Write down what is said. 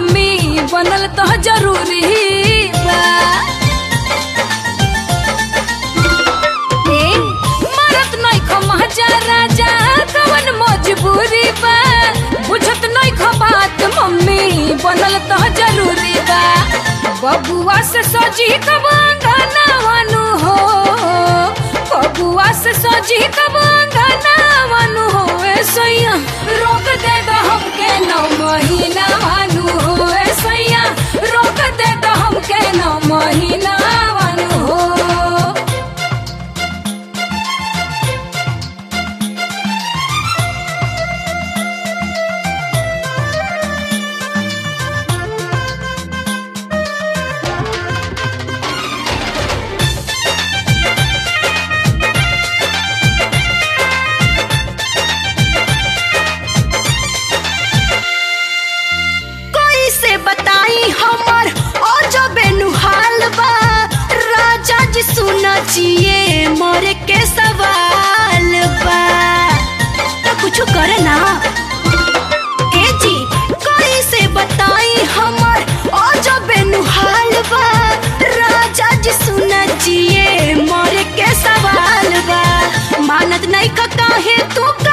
mummy बनल तो जरूरी बा ए, मरत नहीं खो महाजा राजा कवन मजबूरी बा बुझत नहीं खो बात मम्मी बनल तो जरूरी बा बबुआ से सजी कब अंगना वानु हो बबुआ से सजी कब अंगना वानु हो ए सैया रोक दे दो हमके नौ महीना वानु हो ए सैया रोक दे दो हमके नौ महीना वानु हो कोई से बताई हमर ओ जो बेनुहाल बा राजा जी सुना चाहिए मोरे के सवाल बा तो कुछ करे ना ए जी कोई से बताई हमर ओ जो बेनुहाल बा राजा जी सुना चाहिए मोरे के सवाल बा मानत नहीं का काहे तू का